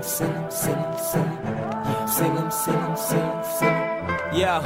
sing 'em, sing 'em, sing 'em. Yeah, sing 'em, sing 'em, sing 'em, sing 'em. Yeah.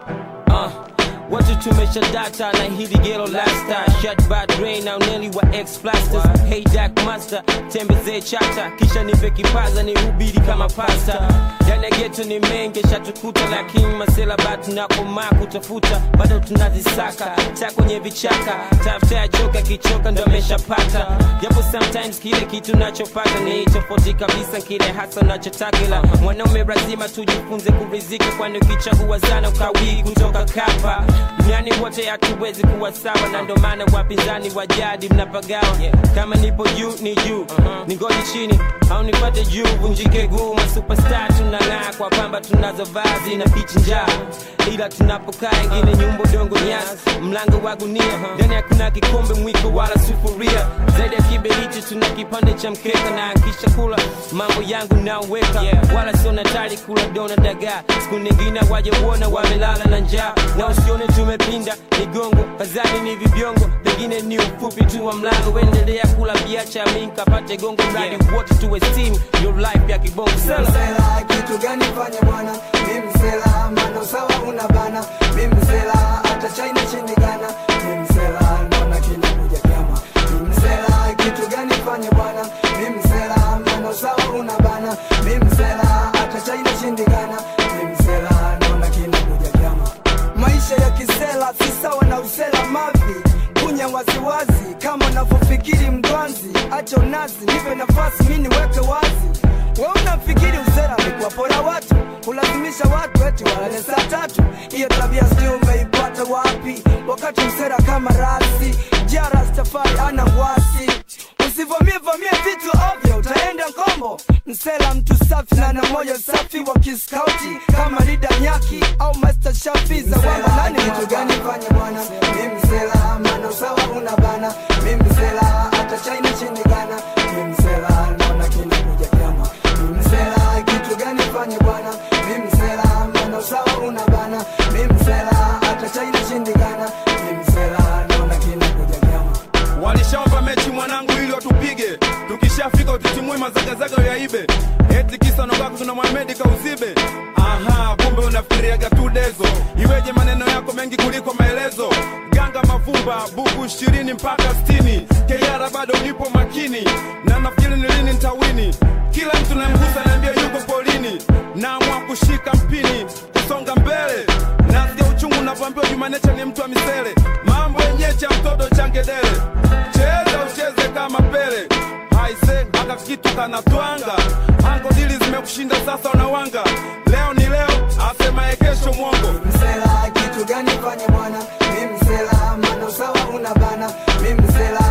Uh. Watu tumesha data na hili gelo lasta Shut bad brain na uneli wa ex plasters Hey Dark Master, tembezee chata Kisha nipe kipaza ni hubiri kama pasta Ndani ya geto ni mengi shatukuta Lakini masela batu na koma kutafuta Bado tunazisaka, ta kwenye vichaka Tafuta ya joka kichoka ndo ameshapata Japo sometimes kile kitu nachopata Ni tofauti kabisa kile hasa nachotaka Ila mwanaume lazima tujifunze kurizika Kwani ukichagua zana ukawii kutoka kapa duniani wote hatuwezi kuwa sawa na ndo maana wapinzani wa jadi mnapagawa kama nipo juu ni juu ningoji chini au nipate juu vunjike guu masuperstar tunang'aa kwa pamba tunazo vazi na pichi njaa ila tunapokaa ingine nyumba dongo nyasi mlango wa gunia ndani hakuna kikombe mwiko wala sufuria zaidi ya kiberiti tuna kipande cha mkeka na kisha kula mambo yangu naoweka wala sio natari kula dona dagaa siku nyingine waje uona wamelala na njaa na usione tumepinda migongo kazani ni vibiongo pengine ni ufupi tu wa mlango endelea kula biacha mi nkapate gongo mradi wote tuwe steam your life ya kibongo sela msela kitu gani fanya bwana mi msela mano sawa una bana mi msela hata china shindikana mi msela naona kinakuja kama mi msela kitu gani fanya bwana mi msela mano sawa una bana mi msela hata china shindikana mi msela naona kinakuja kama maisha ya kisela si sawa na usela mavi kunya waziwazi kama unavyofikiri mdwanzi acha unazi nipe nafasi mi niweke wazi we unafikiri usera ni kuwapora watu kulazimisha watu eti walale saa tatu hiyo tabia sijui umeipata wapi wakati msera kama rasi jarastafari ana wasi usivamie vamie vitu ovyo utaenda ngombo msela mtu safi na na moyo safi wa kiskauti kama rida nyaki au master shafi za wamba nani kitu gani fanya bwana mi msela mano sawa una bana mi msela hata china shindikana mi msela naona kinakuja kama mi msela kitu gani fanya bwana mi msela mano sawa una bana mi msela hata china shindikana mi msela naona kinakuja kama walishaomba mechi mwanangu ili watupige tukishafika utitimui mazagazaga yaibe eti kisa nobako tuna Mohamed kauzibe aha kumbe unafikiriaga tu dezo iweje maneno yako mengi kuliko maelezo ganga mavumba buku ishirini mpaka stini keyara bado nipo makini na nafikiri ni lini ntawini kila mtu namgusa naambia yuko polini naamua kushika mpini kusonga mbele nasikia uchungu navyoambiwa jumanecha ni mtu wa misele mambo yenye cha mtoto changedele cheza ucheze kama pele haise aka kitu kanatwanga ango dili zimekushinda sasa unawanga leo ni leo asemaye kesho mwongo msela kitu gani fanya bwana mi msela mano sawa una bana mi msela